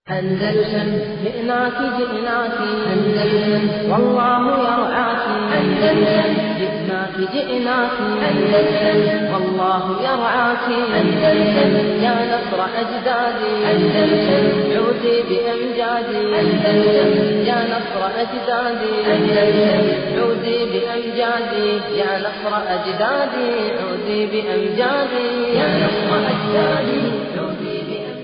أندلسن جئناك جئناك أندلسن والله يرعاك أندلسن جئناك جئناك أندلسن والله يرعاك أندلسن يا نصر أجدادي أندلسن عودي بأمجادي أندلسن يا نصر أجدادي أندلسن عودي بأمجادي يا نصر أجدادي عودي بأمجادي يا نصر أجدادي عودي بأمجادي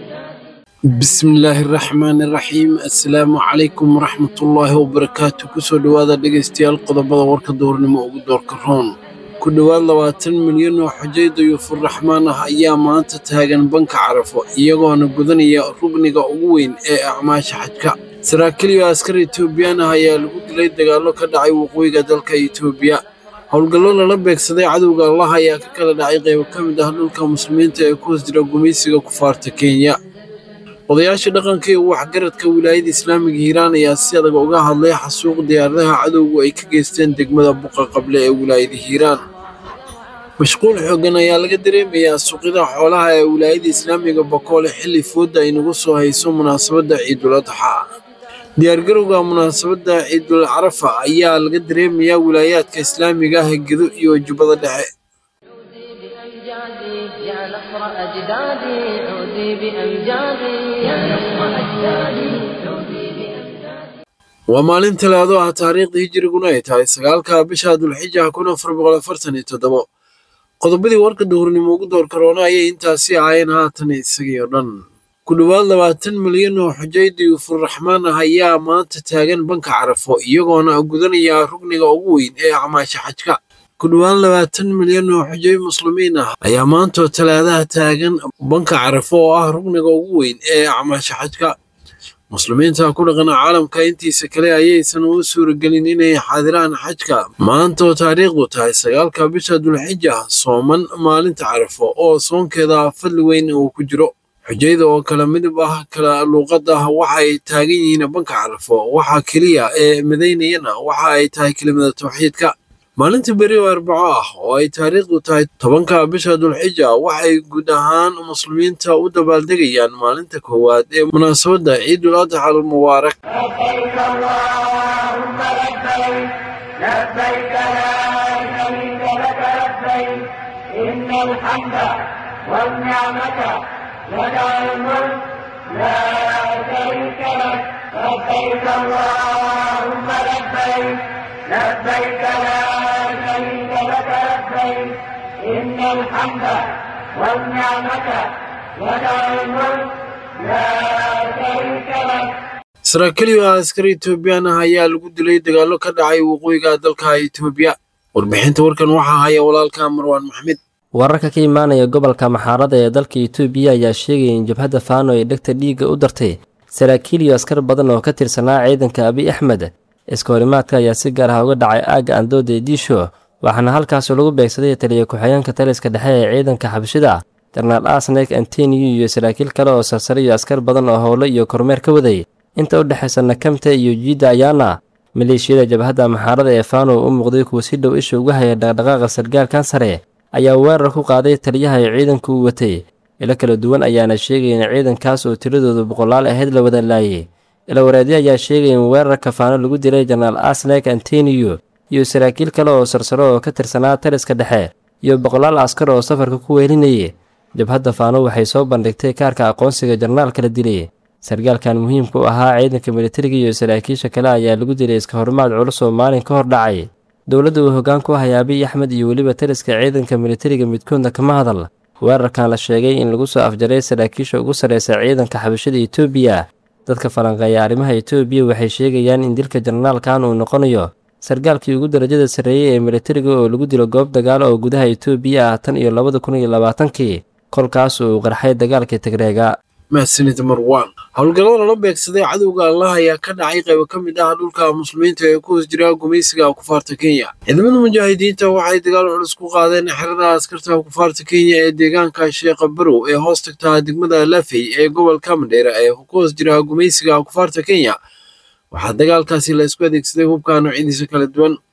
bismillaahi raxmaani raxiim assalaamu calaykum waraxmatullaahi wabarakaatu kusoo dhowaada dhegaystayaal qodobada warka doornimo ugu doorka roon ku dhowaad labaatan milyan oo xujayda yuufurraxmaan ah ayaa maanta taagan banka carafo iyagoona gudanaya rugniga ugu weyn ee acmaasha xajka saraakiil iyo askar etoobiyaan ah ayaa lagu dilay dagaallo ka dhacay waqooyiga dalka etoobiya howlgallo lala beegsaday cadowga allah ayaa ka kala dhacay qaybo ka mid ah dhulka muslimiinta ee ku hoos jira gumaysiga kufaarta kenya odayaasha dhaqanka iyo waxgaradka wilaayada islaamiga hiiraan ayaa si adag uga hadlay xasuuq diyaaradaha cadowgu ay ka geysteen degmada buqa qable ee wilaayada hiiraan mashquul xooggan ayaa laga dareemayaa suuqyada xoolaha ee wilaayada islaamiga bakoole xilli fooda ay nagu soo hayso munaasabadda ciidul adxa diyaargarowga munaasabadda ciidul carafa ayaa laga dareemayaa wilaayaadka islaamiga ah gedo iyo jubbada dhexe بأمجادي يا نصر أجدادي عودي بأمجادي يا نصر أجدادي عودي بأمجادي waa maalin talaado ah taariikhdii hijiriguna ay tahay sagaalka bisha dulxija kun afar boqol afartan iyo toddobo qodobadii warka duhurnimo ugu door karoona ayay intaasi ahaayeen haatan isagii oo dhan ku dhowaad labaatan milyan oo xujayda yuufurraxmaan ah ayaa maanta taagan banka carafo iyagoona gudanaya rugniga ugu weyn ee acmaasha xajka ku dhowaad labaatan milyan oo xujay muslimiin ah ayaa maantoo talaadaha taagan banka carafo oo ah rugniga ugu weyn ee acmaasha xajka muslimiinta ku dhaqan caalamka intiisa kale ayaysan u suuragelin inay xaadiraan xajka maantaoo taariikhdu tahay sagaalka bisha dulxija sooman maalinta carafo oo soonkeeda fadli weyn uu ku jiro xujayda oo kala midab ah kala luuqad ah waxa ay taagan yihiin banka carafo waxa keliya ee midaynayana waxa ay tahay kelimada tawxiidka maalinta beri oo arbaco ah oo ay taariikhdu tahay tobanka bisha dulxija waxay guud ahaan muslimiinta u dabaaldegayaan maalinta koowaad ee munaasabadda ciidul adxa almubaarak لبيك اللهم لبيك لبيك لا شريك لك لبيك إن الحمد والنعمة لك الملك لا شريك لك لبيك اللهم لبيك لبيك لا شريك لك لبيك إن الحمد والنعمة لك الملك لا شريك لك saraakiil iyo askar etoobiyaan ah ayaa lagu dilay dagaallo ka dhacay waqooyiga dalka etoobiya warbixinta warkan waxaa haya walaalka marwaan maxmed wararka ka imaanaya gobolka maxaarada ee dalka itoobiya ayaa sheegaya in jabhadda faano ay dhegta dhiigga u dartay saraakiil iyo askar badan oo ka tirsanaa ciidanka abiy axmed iskahorimaadka ayaa si gaar ah uga dhacay aagga andooda ee diisho waxaana halkaasoo lagu beegsaday taliya ku-xigeenka taliska dhexe ee ciidanka xabashida jenaraal asnek anteniyu iyo saraakiil kale oo sarsare iyo askar badan oo howlo iyo kormeer ka waday inta u dhexaysa nakamta iyo jiidda ayaana maleeshiyada jabhadda maxaarada ee faano u muuqday kuwa si dhow isha uga haya dhaqdhaqaaqa sargaalkan sare ayaa weerar ku qaaday taliyaha ay ciidanku u watay ilo kala duwan ayaana sheegaya in ciidankaas oo tiradoodu boqolaal ahayd la wada laayay ilawareedyo ayaa sheegaya in weerarka faano lagu dilay jenaraal asnek anteniyo iyo saraakiil kale oo sarsaro oo ka tirsanaa taliska dhexe iyo boqolaal askar oo safarka ku weelinayay jabhadda faano waxay soo bandhigtay kaarka aqoonsiga jenaraalka la dilay sargaalkan muhiimka u ahaa ciidanka militariga iyo saraakiisha kale ayaa lagu dilay iska horimaad culus oo maalin ka hor dhacay dowladda uu hoggaan ku haya abiy axmed iyo weliba taliska ciidanka militariga midkoodna kama hadal weerarkan la sheegay in lagu soo afjaray saraakiisha ugu sarreysa ciidanka xabashada etoobiya dadka falanqeeya arrimaha etoobiya waxay sheegayaan in dilka jenaraalkan uu noqonayo sargaalkii ugu darajada sarreeyey ee militariga oo lagu dilo goob dagaal oo gudaha etoobiya ah tan iyo labada kun iyo labaatankii kolkaas uu qarxay dagaalkii tigreega mahadsanid marwaan howlgallada lala beegsaday cadowga allah ayaa ka dhacay qaybo ka mid ah dhulka muslimiinta ee ku hoos jira gumaysiga kufaarta kenya ciidamada mujaahidiinta waxay dagaal culus ku qaadeen xerada askarta kufaarta kenya ee deegaanka sheekha barow ee hoos tagta degmada lafey ee gobolka mandheera ee ku hoos jira gumaysiga kufaarta kenya waxaa dagaalkaasi la isku adeegsaday hubka noocyadiisa kala duwan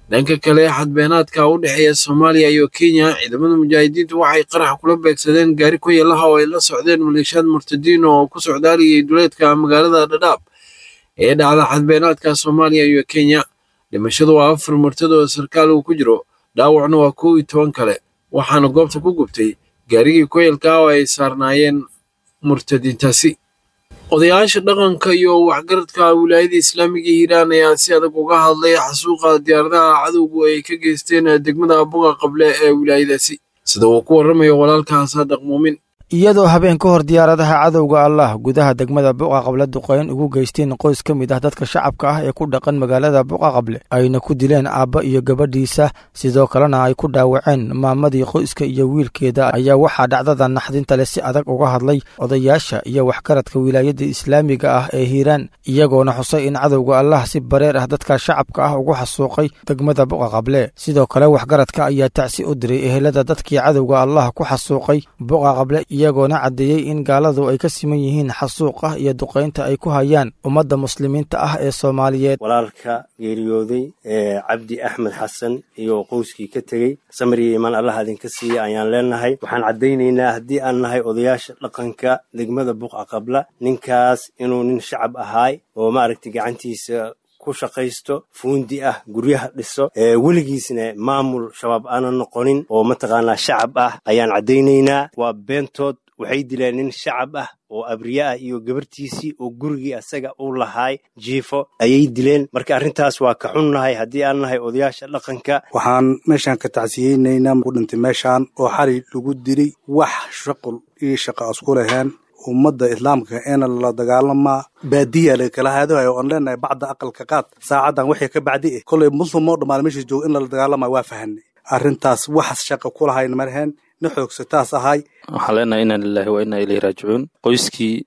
dhanka kale xadbeenaadka u dhexeeya soomaaliya iyo kenya ciidamada mujaahidiintu waxay qarax kula beegsadeen gaari ku yeelaha oo ay la socdeen maleeshiyaad murtadiin oo ku socdaaliyay duleedka magaalada dhadhaab ee dhacda xadbeenaadka soomaaliya iyo kenya dhimashadu waa afar murtad oo sarkaal uu ku jiro dhaawacna waa kow iyo toban kale waxaana goobta ku gubtay gaarigii koyalka oo ay saarnaayeen murtadiintaasi odayaasha dhaqanka iyo waxgaradka wilaayada islaamiga hiiraan ayaa si adag uga hadlay xasuuqa diyaaradaha cadowgu ay ka geysteen degmada buga qable ee wilaayadaasi sida uu ku warramayo walaalka saadaq muumin iyadoo habeen ka hor diyaaradaha cadowga allah gudaha degmada buqa qable duqeyn ugu geysteen qoys ka mid ah dadka shacabka ah ee ku dhaqan magaalada buqa qable ayna ku dileen aabba iyo gabadhiisa sidoo kalena ay ku dhaawaceen maamadii qoyska iyo wiilkeeda ayaa waxaa dhacdada naxdinta leh si adag uga hadlay odayaasha iyo waxgaradka wilaayada islaamiga ah ee hiiraan iyagoona xusay in cadowga allah si bareer ah dadka shacabka ah ugu xasuuqay degmada buqa qable sidoo kale waxgaradka ayaa tacsi u diray ehelada dadkii cadowga allah ku xasuuqay buqa qable iyagoona caddeeyey in gaaladu ay ka siman yihiin xasuuq ah iyo duqaynta ay ku hayaan ummadda muslimiinta ah ee soomaaliyeed walaalka geeriyooday ee cabdi axmed xasan iyo qoyskii ka tegey samir iyo imaan allah idinka siiya ayaan leenahay waxaan caddaynaynaa haddii aan nahay odayaasha dhaqanka degmada buqa qabla ninkaas inuu nin shacab ahaay oo maaragtay gacantiisa ku shaqaysto fuundi ah guryaha dhiso weligiisna maamul shabaab aanan noqonin oo mataqaanaa shacab ah ayaan caddaynaynaa waa beentood waxay dileen nin shacab ah oo abriye ah iyo gabartiisii oo gurigii asaga uu lahaay jiifo ayay dileen marka arrintaas waa ka xunnahay haddii aan nahay odayaasha dhaqanka waxaan meeshaan ka tacsiyeynaynaa ku dhintay meeshaan oo xali lagu dilay wax shaqul iyo shaqa asku laheen ummadda islaamka eena la dagaalamaa baadiya laga kala haadahayo oon leenahay bacda aqalka qaad saacaddan wixii ka bacdi eh kollay muslim oo dhammaan meesha jooga in lala dagaalamayo waa fahanay arrintaas waxas shaqa ku lahayn marheen na xoogsataas ahay waxaan leenahay inaa lilahi wa inaa ilayhi raajicuun qoyskii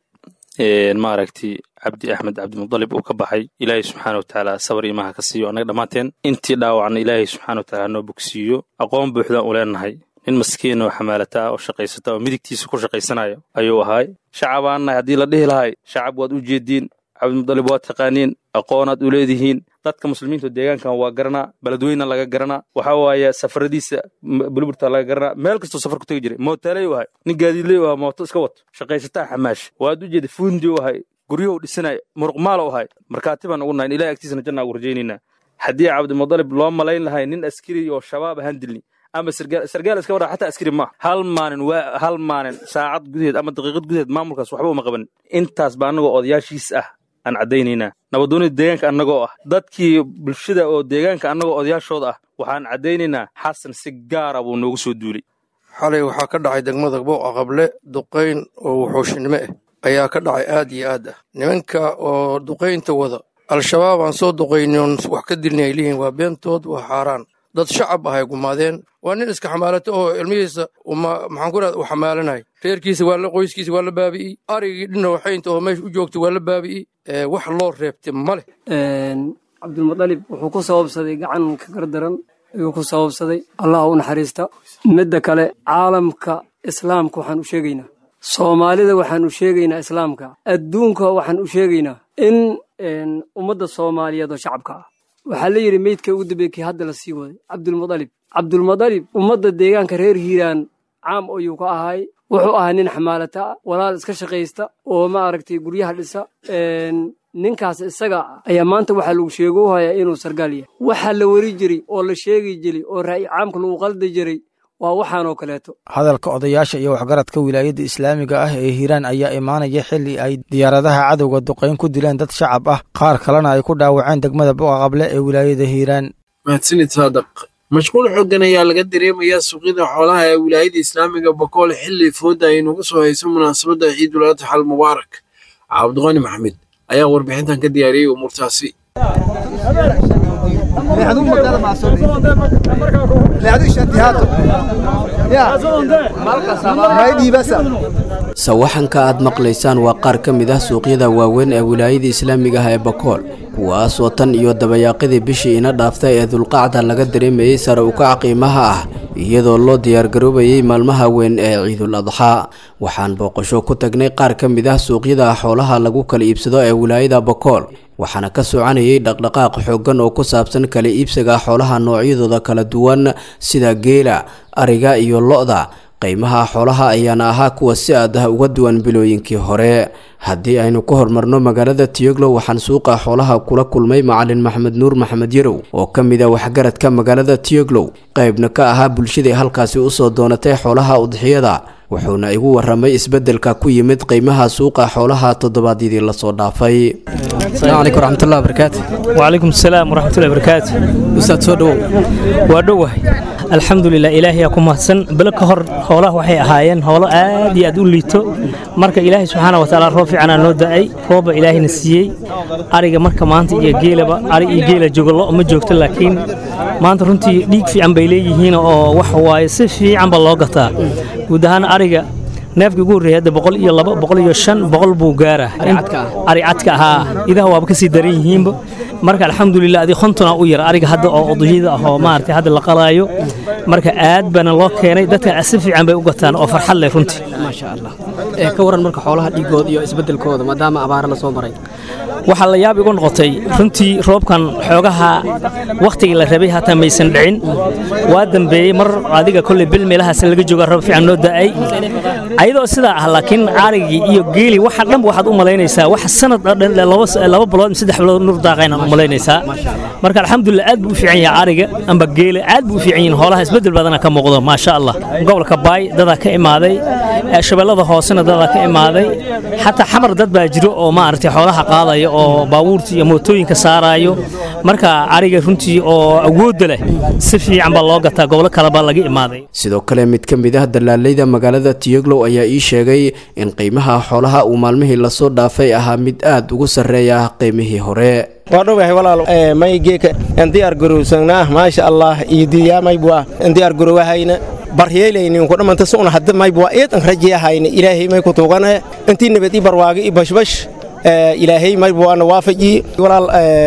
maaragtay cabdi axmed cabdimudalib uu ka baxay ilaahay subxaana watacaala sabar imaha ka siiyo annaga dhammaanteen intii dhaawacna ilaahay subxaana wataala hanoo bogsiiyo aqoon buuxdaan u leenahay nin maskiin oo xamaalata ah oo shaqaysata oo midigtiisa ku shaqaysanaya ayuu ahaay shacabaan nahay haddii la dhihi lahay shacab waad u jeediin cabdimudalib waad taqaaniin aqoonaad u leedihiin dadka muslimiinta deegaankan waa garanaa beledweyna laga garanaa waxa waaye safaradiisa buluburta laga garanaa meel kastoo safar ku tegi jiray mootaaley u ahay nin gaadiidley u ahaa mooto iska wato shaqaysataa xamaash waad u jeeda fuundi u ahay guryuhu dhisanaya muruqmaal u ahay markaatibaan ugu nahay ilahay agtiisana janna ugu rajaynaynaa haddii cabdimudalib loo malayn lahay nin askari oo shabaab ahaan dilni ama sargaal iska waraa xataa askari maaha hal maalin waa hal maalin saacad gudaheed ama daqiiqad gudaheed maamulkaas waxba uma qabanin intaas ba annagoo odayaashiis ah aan caddaynaynaa nabadoonida deegaanka annagoo ah dadkii bulshada oo deegaanka annagoo odayaashooda ah waxaan caddaynaynaa xasan si gaara buu noogu soo duulay xalay waxaa ka dhacay degmada buuqa qable duqayn oo wuxuushnimo ah ayaa ka dhacay aad iyo aad ah nimanka oo duqaynta wada al-shabaab aan soo duqaynin wax ka dilni ay leeyihin waa beentood waa xaaraan dad shacab ah ay gumaadeen waa nin iska xamaalato oo ilmihiisa maxaan ku rahda uu xamaalanay reerkiisa waa la qoyskiisa waa la baabi'iyey arigii dhina waxaynta oo meesha u joogta waa la baabi'iyey wax loo reebtay ma leh cabdulmudalib wuxuu ku sababsaday gacan ka gardaran ayuu ku sababsaday allah u naxariista midda kale caalamka islaamka waxaan u sheegaynaa soomaalida waxaan u sheegaynaa islaamka adduunka waxaan u sheegaynaa in ummadda soomaaliyeed oo shacabka ah waxaa la yidhi meydka ugu dambeeye kii hadda la sii waday cabdulmudalib cabdulmudalib ummadda deegaanka reer hiiraan caam ayuu ka ahay wuxuu ahaa nin xamaalata ah walaal iska shaqaysta oo maaragtay guryaha dhisa ninkaas isaga ayaa maanta waxaa lagu sheego u hayaa inuu sargaal yahay waxaa la weri jiray oo la sheegi jiray oo ra'yi caamka lagu qaldi jiray waa waxaanoo kaleeto hadalka odayaasha iyo waxgaradka wilaayadda islaamiga ah ee hiiraan ayaa imaanaya xilli ay diyaaradaha cadowga duqayn ku dileen dad shacab ah qaar kalena ay ku dhaawaceen degmada buqa qable ee wilaayada hiiraan mahadsanid saadaq mashquul xooggan ayaa laga dareemayaa suuqyada xoolaha ee wilaayada islaamiga bakool xilli fooda ay nagu soo hayso munaasabadda ciidul adxa al mubaarak cabdiqani maxmed ayaa warbixintan ka diyaariyey umuurtaasi sawaxanka aad maqlaysaan waa qaar ka mid ah suuqyada waaweyn ee wilaayada islaamiga ah ee bakool kuwaasoo tan iyo dabayaaqadii bishii ina dhaaftay ee dulqacda laga dareemayey sare ukaca qiimaha ah iyadoo loo diyaargaroobayey maalmaha weyn ee ciidul adxaa waxaan booqasho ku tagnay qaar ka mid ah suuqyada xoolaha lagu kala iibsado ee wilaayada bakool waxaana ka soconayay dhaqdhaqaaq xooggan oo ku saabsan kala iibsiga xoolaha noocyadooda kala duwan sida geela ariga iyo lo-da qiimaha xoolaha ayaana ahaa kuwa si aad ah uga duwan bilooyinkii hore haddii aynu ka hormarno magaalada tiyoglow waxaan suuqa xoolaha kula kulmay macalin maxamed nuur maxamed yarow oo ka mid a waxgaradka magaalada tiyoglow qaybna ka ahaa bulshadii halkaasi usoo doonatay xoolaha udxiyada wuxuuna igu waramay isbeddelka ku yimid qiimaha suuqa xoolaha toddobaadyadii lasoo dhaafay السلام عليكم ورحمة الله وبركاته وعليكم السلام ورحمة الله وبركاته أستاذ سودو ودوه الحمد لله إلهي أكون مهتسن بل كهر هوله وحي أهايين هوله آدي أدو ليتو مركا إلهي سبحانه وتعالى رافع عنا نودعي روب إلهي نسيي أريغا مركا مانت إيا جيلة أري إيا جيلة جوغ الله أما جوغت لكن maanta runtii dhiig fiican bay leeyihiin oo wax waaye si fiican ba loo gataa guud ahaan ariga neefkii ugu horreeyay hadda boqol iyo laba boqol iyo shan boqol buu gaaraa ari cadka ahaa idaha waaba kasii daran yihiinba marka alxamdulilah adi kontona u yar ariga hadda oo uduyada ah oo maaragtay hadda la qalaayo marka aad baana loo keenay dadka si fiican bay u gataan oo farxad leh runtii maasha allah ee ka waran marka xoolaha dhiigooda iyo isbeddelkooda maadaama abaara la soo maray waxaa la yaab igu noqotay runtii roobkan xoogaha wakhtigii la rabay hataa maysan dhicin waa dambeeyey mar adiga kolley bil meelahaas laga jooga roob fiican noo da'ay ayadoo sidaa ah laakiin carigii iyo geeli waxa dhanba waxaad u malaynaysaa wax sanad oo dhan laba bilood saddex bilood nur daaqaynaad u malaynaysaa marka alxamdulilah aad buu u fiican yahay cariga amba geele aad buu u fiican yihin hoolaha isbeddel badana ka muuqdo maasha allah gobolka baay dadaa ka imaaday shabeellada hoosena dadaa ka imaaday xataa xamar dad baa jiro oo maaragtay xoolaha qaadaya oo baabuurta iyo mootooyinka saaraayo marka cariga runtii oo awoodda leh si fiican baa loo gataa gobolo kale baa laga imaaday sidoo kale mid ka mid ah dalaalayda magaalada tiyoglow ayaa ii sheegay in qiimaha xoolaha uu maalmihii lasoo dhaafay ahaa mid aad ugu sarreeya qiimihii hore waa dhowahay walaal may geeka aan diyaar garowsanaa maasha allah iyo diyaa maybwa aan diyaar garowahayna baryeelaynin ku dhamanta suna hadda maybwa eedan rajiyahayna ilaahay may ku tuugana intii nabad i barwaaga i bashbash ilaahay maybwaana waafaji walaal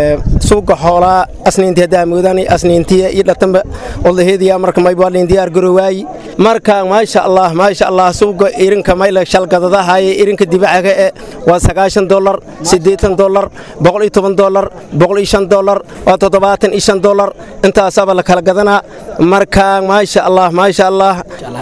suuga xoolaa asniintii haddaa moodani asniintiya iyo dhatanba odaheediya marka maybwaa lin diyaar garowaayi marka maasha allah maasha allah suuga irinka mayla shalgadadahaye irinka dibacaga e waa sagaashan dolar siddeetan dolar boqol iyo toban dolar boqol iyo shan dolar waa toddobaatan iyo shan dolar intaasaba la kala gadanaa marka maasha allah maasha allah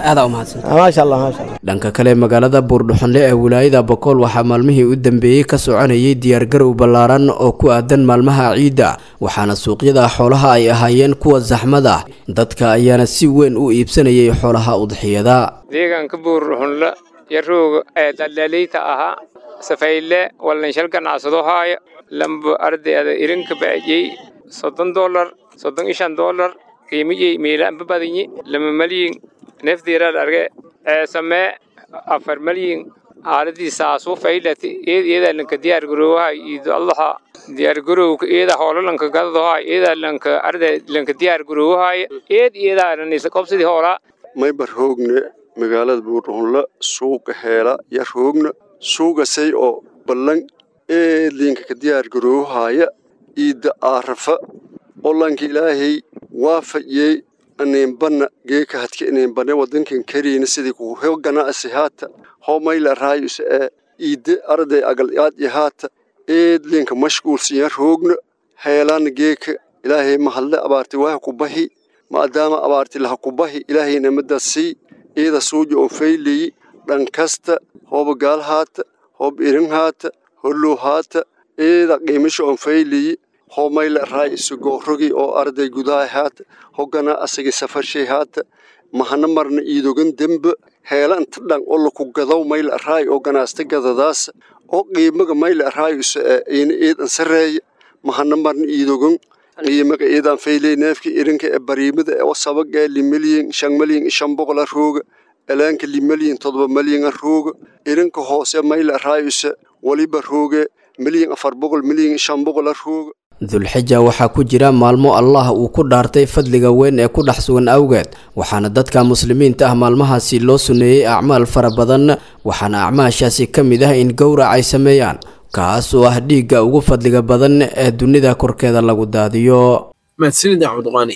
maasha allah maasha allah dhanka kale magaalada buurdhuxonle ee wilaayada bokool waxaa maalmihii u dambeeyey ka soconayay diyaargarow ballaaran oo ku aadan maalmaha ciidda waxaana suuqyada xoolaha ay ahaayeen kuwa saxmad ah dadka ayaana si weyn u iibsanayay xoolaha udxiyada deegaanka buurdhuxonle yarooga ee daldaleyta ahaa safayle wallanshal ganacsado haaya lamba ardayda irinka ba'yey soddon dolar soddon iyo shan dolar qiimiyey meelaanba badinyi lama malyin neefdiiraad arge ee samee afar malyin aaladiisaasu faylati eed eeda lanka diyaar garoowaha iido allaha diyaar garowka eeda hoola lanka gadadaha eeda lanka arday lanka diyaar garoowaha eed eeda lanisa qobsidii hoolaa maybar hoogne magaalada buurdhuunla suuqa heela yar hoogna suugasay oo ballan eed linka ka diyaar garoowahaaya iidda aarafa olanka ilaahay waafayey aniinbanna geeka hadka iniinbane wadankan kariina sidii ku ho ganacsi haata ho mayla raayus ee iidde arday agal aad iyo haata eed linka mashquulsiya roogna heelaana geeka ilaahay mahadle abaarti waha ku bahi maadaama abaarti laha ku bahi ilaahay namada sii iida suuja oo fayleyi dhan kasta hooba gaal haata hoob irin haata hollow haata iida qiimisha oon fayleyi ho mayla raayis goorogi oo arday gudaha haata hogana asagi safarshay haata mahana marna iidogan dembe heela inta dhan oo laku gadaw mayla raay oo ganaasta gadadaasa oo qiimaga mayla raayus ina iidan sareeya mahana marna iidogan qiimaga iidan fayley neefka irinka ee bariimada ee sabaga limalyin shan malyin shan boqola rooga elaanka limalyin todoba malyan rooga irinka hoose mayla raayus waliba rooge milyan afar boqol milyan shan boqola rooga dulxija waxaa ku jira maalmo allah uu ku dhaartay fadliga weyn ee ku dhex sugan awgeed waxaana dadka muslimiinta ah maalmahaasi loo suneeyey acmaal fara badan waxaana acmaashaasi ka mid ah in gowrac ay sameeyaan kaas oo ah dhiigga ugu fadliga badan ee dunida korkeeda lagu daadiyo mahadsanid axmedqaani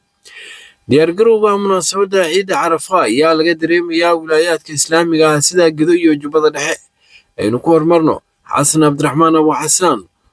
diyaargarowga munaasabadda ciidda carafa ayaa laga dareemayaa wilaayaadka islaamiga ah sida gedo iyo jubbada dhexe aynu ku horumarno xasan cabdiraxmaan abu xasaan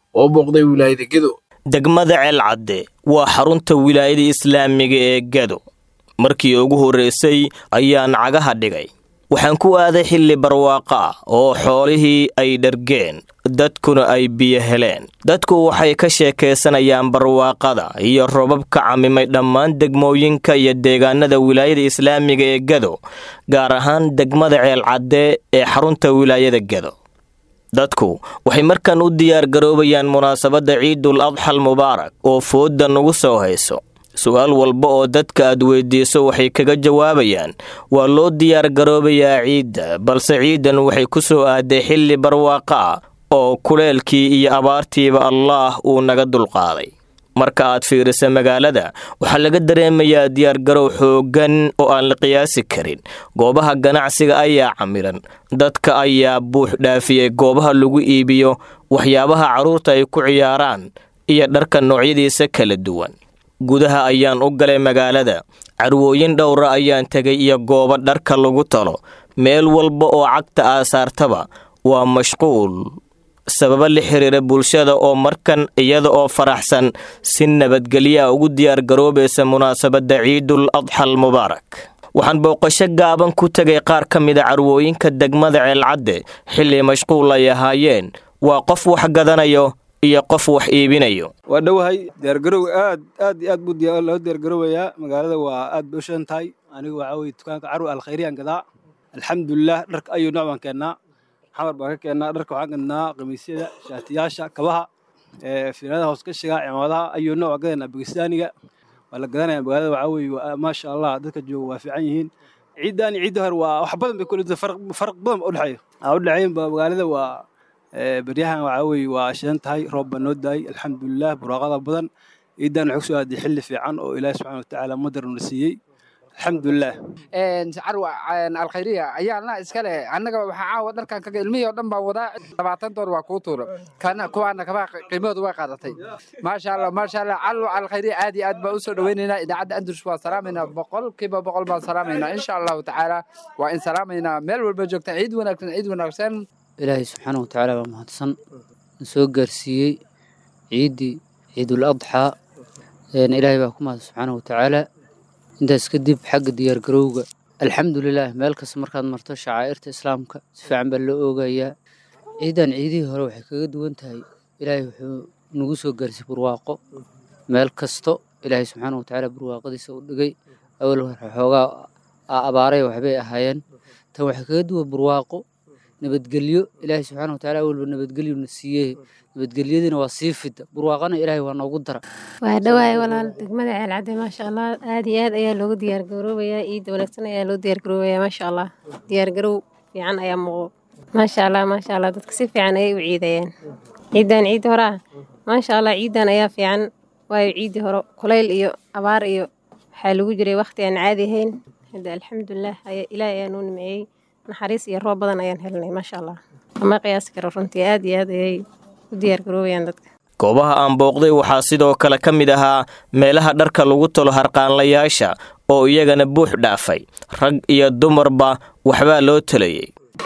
oo booqday wilaayada gedo degmada ceelcadde waa xarunta wilaayada islaamiga ee gedo markii ugu horraysay ayaan cagaha dhigay waxaan ku aaday xilli barwaaqo ah oo xoolihii ay dhargeen dadkuna ay biyo heleen dadku waxay ka sheekaysanayaan barwaaqada iyo robab ka camimay dhammaan degmooyinka iyo deegaanada wilaayada islaamiga ee gedo gaar ahaan degmada ceelcadde ee xarunta wilaayada gedo dadku waxay markan u diyaargaroobayaan munaasabadda ciidul adxal mubaarak oo foodda nugu soo hayso su-aal walba oo dadka aad weydiiso waxay kaga jawaabayaan waa loo diyaargaroobayaa ciidda balse ciidan waxay ku soo aaday xilli barwaaqo ah oo kuleelkii iyo abaartiiba allaah uu naga dulqaaday marka aad fiirisa magaalada waxaa laga dareemayaa diyaargarow xooggan oo aan la qiyaasi karin goobaha ganacsiga ayaa camiran dadka ayaa buux dhaafiyey goobaha lagu iibiyo waxyaabaha carruurta ay ku ciyaaraan iyo dharka noocyadiisa kala duwan gudaha ayaan u galay magaalada carwooyin dhowra ayaan tegay iyo goobo dharka lagu talo meel walba oo cagta aasaartaba waa mashquul sababo la xiriira bulshada oo markan iyada oo faraxsan si nabadgelyaa ugu diyaargaroobaysa munaasabadda ciidul adxal mubaarak waxaan booqasho gaaban ku tegay qaar ka mida carwooyinka degmada ceelcadde xilli mashquul ay ahaayeen waa qof wax gadanayo iyo qof wax iibinayo waa dhowahay diyaargarow aad aad iyo aad buu loo diyaargaroobayaa magaalada waa aad bay u shidan tahay aniga waxaa weye dukaanka carwi alkhayriyaan gadaa alxamdulilah dharka ayuu nooc baan keennaa xamar baan ka keennaa dharka waxaan gadnaa qamiisyada shaatiyaasha kabaha fiiladaha hoosgashiga cimaamadaha ayuu nooc waa gadaynaa bakistaaniga waa la gadanaya magaalada waxaa weye maasha allah dadka jooga waa fiican yihiin ciiddan iyo ciidda hore waa wax badan bay kula farq badan ba udhexeeya aa udhexeeyan magaalada waa beryahan waxaa weye waa shidan tahay roob baa noo daayay alxamdulilah buraaqada badan ciiddan waxay kusoo aaday xilli fiican oo ilaahi subxana watacaala madar na siiyey alxamdulilah carwa alkhayriya ayaana iskale annaga waxaa caawa dharkan kaga ilmihii oo dhan baan wadaa labaatan doon waa kuu tuura kana kuwaana kabaa qiimahooda way qaadatay maasha allah maasha allah calwa alkhayriya aad iyo aad baan usoo dhaweynaynaa idaacadda andrus waa salaamaynaa boqolkiiba boqol baan salaamaynaa insha allahu tacaala waa in salaamaynaa meel walba joogtaan ciid wanaagsan ciid wanaagsan ilaahay subxaana watacaala waa mahadsan soo gaarsiiyey ciiddii ciidul adxaa ilaahay baa ku mahad subxaana watacaala intaas kadib xagga diyaargarowga alxamdulilah meel kasta markaad marto shacaa'irta islaamka si fiican baa loo oogayaa ciidan ciidihii hore waxay kaga duwan tahay ilaahay wuxuu nagu soo gaarsiy barwaaqo meel kasto ilaahay subxaana watacaala barwaaqadiisa u dhigay awal xoogaa abaaray waxbay ahaayeen tan waxay kaga duwan barwaaqo nabadgelyo ilaahay subxaana watacaala awalba nabadgelyuna siiyey nabadgelyadiina waa sii fida barwaaqana ilaahay waa noogu dara waa dhawaay walaal degmada ceelcadde maasha allah aad iyo aad ayaa loogu diyaargaroobayaa ciidda wanaagsan ayaa loo diyaargaroobayaa maasha allah diyaargarow fiican ayaa muuqdo maasha allah maasha allah dadka si fiican ayay u ciidayeen ciiddan ciidda hore ah maasha allah ciiddan ayaa fiican waayo ciiddii hore kulayl iyo abaar iyo waxaa lagu jiray wakhti aan caadi ahayn hadda alxamdulilah ilaahay ayaa noo nimeeyey naxariis iyo roob badan ayaan helnay maasha allah ama qiyaasi karo runtii aad iyo aad ayay u diyaargaroobayaan dadka goobaha aan booqday waxaa sidoo kale ka mid ahaa meelaha dharka lagu talo harqaanlayaasha oo iyagana buux dhaafay rag iyo dumarba waxbaa loo talayey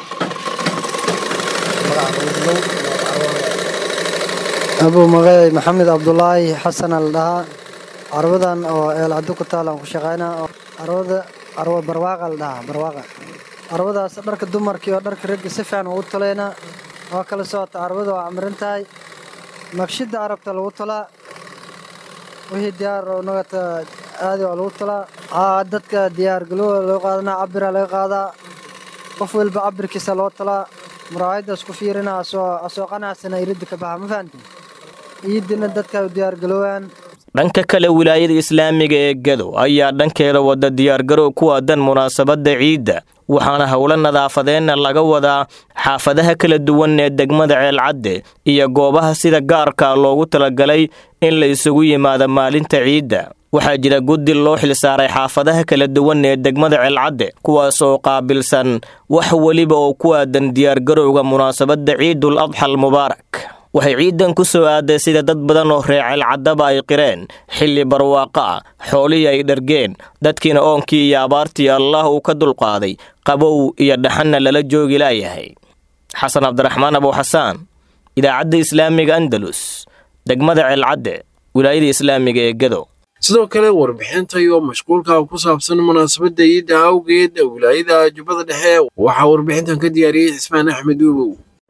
abuu magacay maxamed cabdulaahi xasan al dhahaa carwadan oo eelcado ku taal aan ku shaqaynaa oo carwada carwa barwaaqa la dhahaa barwaaqa carwadaas dharka dumarkii oo dharka ragga si fiican ugu talaynaa waa kala socota carwada waa camiran tahay naqshida carabta lagu talaa wixii diyaar oo nagata aadi waa lagu talaa aa dadka diyaar galowda loo qaadanaa cabira laga qaadaa qof walba cabirkiisa loo talaa muraayadaas ku fiirina asoo asoo qanacsana iridda ka baxa ma fahantin ciidina dadka diyaar galowaan dhanka kale wilaayada islaamiga ee gadow ayaa dhankeeda wada diyaargarow ku aadan munaasabadda ciidda waxaana howlo nadaafadeenna laga wadaa xaafadaha kala duwan ee degmada ceelcadde iyo goobaha sida gaarka loogu talagalay in la isugu yimaado maalinta ciidda waxaa jira guddi loo xilsaaray xaafadaha kala duwan ee degmada ceelcadde kuwaas oo qaabilsan wax weliba oo ku aadan diyaargarowga munaasabadda ciidul adxal mubaarak waxay ciidan ku soo aaday sida dad badan oo reer ceelcaddaba ay qireen xilli barwaaqo ah xoolihii ay dhargeen dadkiina oonkii iyo abaartii allaah uu ka dulqaaday qabow iyo dhaxanna lala joogi laayahay xasan cabdiraxmaan abuuxasaan idaacadda islaamiga andalus degmada ceelcadde wilaayada islaamiga ee gado sidoo kale warbixinta iyo mashquulka ku saabsan munaasabadda ciidda awgeed wilaayada jubbada dhexe waxaa warbixintan ka diyaariyey cismaan axmed uubow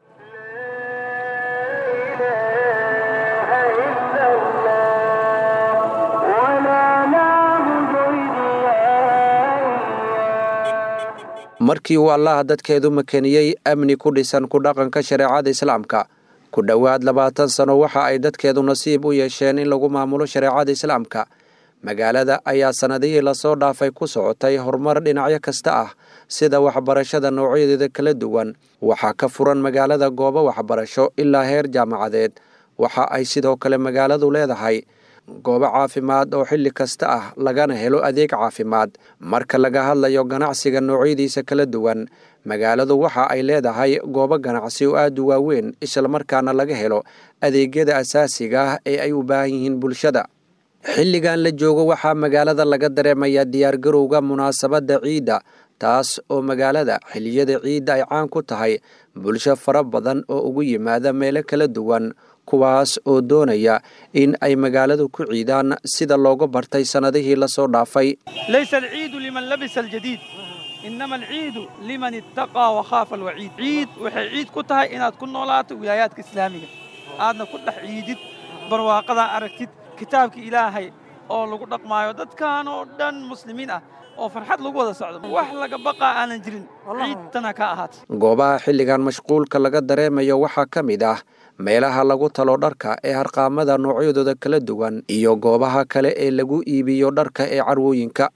markii uu allaha dadkeedu makeniyey amni ku dhisan ku dhaqanka shareecada islaamka ku dhowaad labaatan sano waxa ay dadkeedu nasiib u yeesheen in lagu maamulo shareecada islaamka magaalada ayaa sannadihii lasoo dhaafay ku socotay horumar dhinacyo kasta ah sida waxbarashada noocyadeeda kala duwan waxaa ka furan magaalada goobo waxbarasho ilaa heer jaamacadeed waxa ay sidoo kale magaaladu leedahay goobo caafimaad oo xilli kasta ah lagana helo adeeg caafimaad marka laga hadlayo ganacsiga noocyadiisa kala duwan magaaladu waxa ay leedahay goobo ganacsi oo aad u waaweyn islamarkaana laga helo adeegyada asaasiga ah ee ay u baahan yihiin bulshada xilligan la joogo waxaa magaalada laga dareemayaa diyaargarowga munaasabadda ciidda taas oo magaalada xilliyada ciidda ay caan ku tahay bulsho fara badan oo ugu yimaada meelo kala duwan kuwaas oo doonaya in ay magaaladu ku ciidaan sida looga bartay sannadihii lasoo dhaafay laysa alciidu liman labisa aljadiid inama alciidu liman ittaqaa wakhaafa alwaciid ciid waxay ciid ku tahay inaad ku noolaato wilaayaadka islaamiga aadna ku dhex ciidid barwaaqadaa aragtid kitaabka ilaahay oo lagu dhaqmaayo dadkan oo dhan muslimiin ah oo farxad lagu wada socdo wax laga baqaa aanan jirin ciidtana ka ahaatay goobaha xilligan mashquulka laga dareemayo waxaa ka mid ah meelaha lagu talo dharka ee harqaamada noocyadooda kala duwan iyo goobaha kale ee lagu iibiyo dharka ee carwooyinka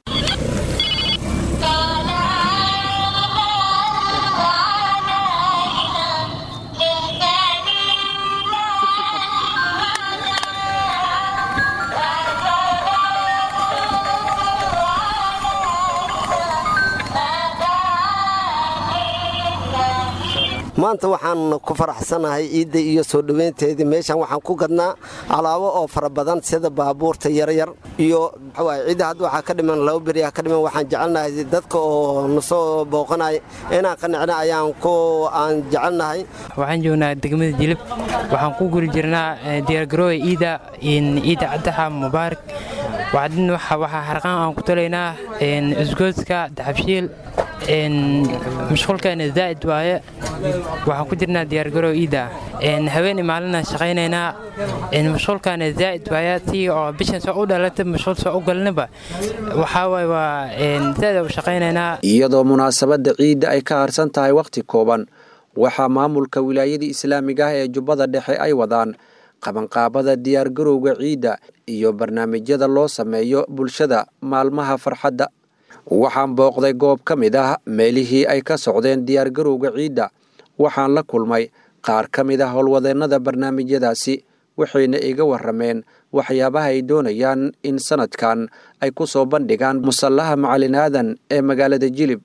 maanta waxaan ku faraxsanahay ciidda iyo soo dhoweynteedii meeshan waxaan ku gadnaa alaabo oo fara badan sida baabuurta yaryar iyo ciidda hadda waxaa ka dhiman laba beriyaa ka dhiman waxaan jecelnahay dadka oo nasoo booqanaya inaan qanicna ayaan ku aan jecelnahay waxaan joognaa degmada jilib waxaan ku guri jirnaa diyaargarooya ciida ciidda caddaxa mubaarak waxaa harqaan aan ku talaynaa isgoodska daxabshiil mashquulkeena zaa'id waaye waxaan ku jirnaa diyaargarow ciidda haweeney maalina shaqaynaynaa mashquulkaana zaa'id waaye tii oo bishan soo u dhalata mashquul soo u galnaba waxaa waaye waa zaa'id u shaqaynaynaa iyadoo munaasabadda ciidda ay ka harsan tahay wakhti kooban waxaa maamulka wilaayadii islaamiga ah ee jubbada dhexe ay wadaan qabanqaabada diyaargarowga ciidda iyo barnaamijyada loo sameeyo bulshada maalmaha farxadda waxaan booqday goob ka mid ah meelihii ay ka socdeen diyaargarowga ciidda waxaan la kulmay qaar ka mid ah howlwadeennada barnaamijyadaasi waxayna iga warrameen waxyaabaha ay doonayaan in sannadkan ay ku soo bandhigaan musallaha macalin aadan ee magaalada jilib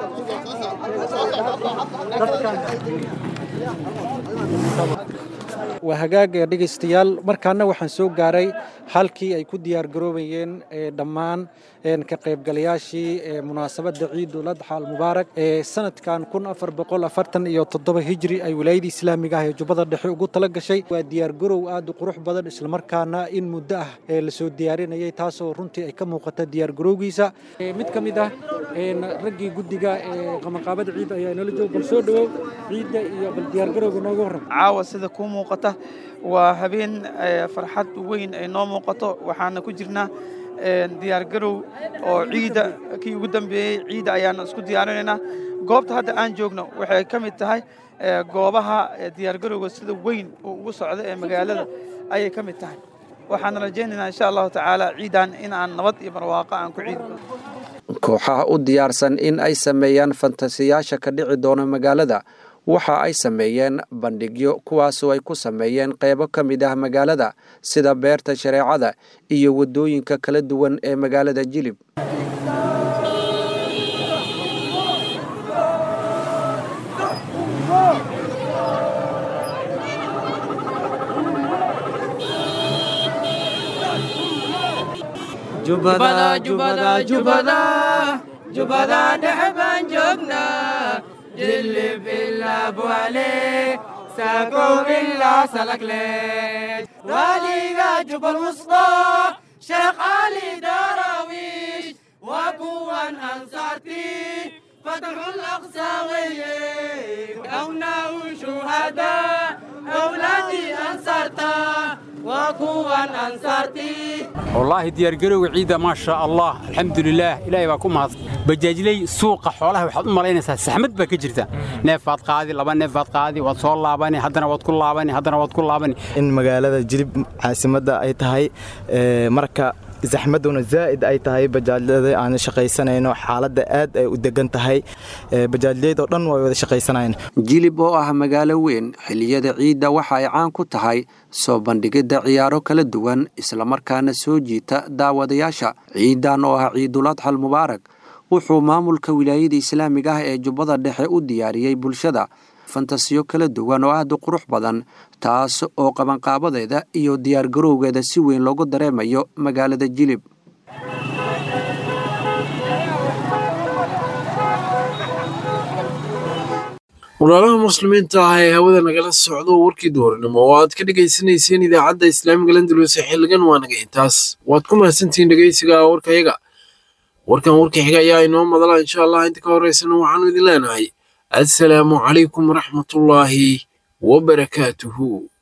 waa hagaaga dhegaystayaal markaana waxaan soo gaaray halkii ay ku diyaargaroobayeen dhammaan ka qaybgalayaashii munaasabadda ciidul adxa almubaarak ee sanadkan kun afar boqol afartan iyo toddoba hijri ay wilaayadii islaamiga ah ee jubbada dhexe ugu tala gashay waa diyaargarow aad u qurux badan islamarkaana in muddo ah ee lasoo diyaarinayay taasoo runtii ay ka muuqata diyaargarowgiisa mid ka mid ah raggii guddiga ee qabanqaabada ciidda ayaa inala jooga bal soo dhowow ciidda iyo bal diyaargarowga nooga warram caawa sida kuu muuqata waa habeen farxad weyn ay noo muuqato waxaana ku jirnaa diyaargarow oo ciidda kii ugu dambeeyey ciidda ayaana isku diyaarinaynaa goobta hadda aan joogno waxay ka mid tahay goobaha diyaargarowga sida weyn uu ugu socdo ee magaalada ayay ka mid tahay waxaan rajaynaynaa insha allahu tacaala ciidan in aan nabad iyo barwaaqo aan ku ciidno kooxaha u diyaarsan in ay sameeyaan fantasiyaasha ka dhici doona magaalada waxa ay sameeyeen bandhigyo kuwaasoo ay ku sameeyeen qaybo ka mid ah magaalada sida beerta shareecada iyo waddooyinka kala duwan ee magaalada jilib jubada dhexe baan joognaa jilib ilaa buale ساكو إلا سلكليت وليغا جب الوسطى شيخ علي دراويش وكوان أنصارتي فتح الأقصى ويه كونا شهداء أولادي أنصارتا وكوان أنصارتي والله ديار قروي عيدة ما شاء الله الحمد لله إلهي باكو مهد بجاجلي سوق حولها waxaad u malaynaysaa saxmad baa ka jirta neefaad qaadi laba neefaad qaadi waad soo laabani haddana waad ku laabani haddana waad ku laabani in magaalada jilib caasimadda ay tahay marka zaxmaduna zaa'id ay tahay bajaajyada aan shaqaysanayno xaaladda aad ay u degan tahay bajaajyada oo dhan way wada shaqaysanayaan jilib oo ah magaalo weyn xilliyada ciidda waxa ay caan ku tahay soo bandhigidda ciyaaro kala duwan islamarkaana soo jiita daawadayaasha ciidan oo ah ciiduladxal mubaarak wuxuu maamulka wilaayada islaamiga ah ee jubbada dhexe u diyaariyey bulshada fantasiyo kala duwan oo aad u qurux badan taas oo qabanqaabadeeda iyo diyaargarowgeeda si weyn loogu dareemayo magaalada jilib walaalaha muslimiinta ah ee hawada nagala socdo warkii duhurnimo oo aad ka dhegaysanayseen idaacadda islaamiga landalus ee xiligan waa naga intaas waad ku mahadsantihiin dhegaysiga warkayaga warkan warka xiga ayaa inoo madala insha allah inta ka horeysana waxaanu idin leenahay assalaamu calaykum waraxmatullaahi wabarakaatuhu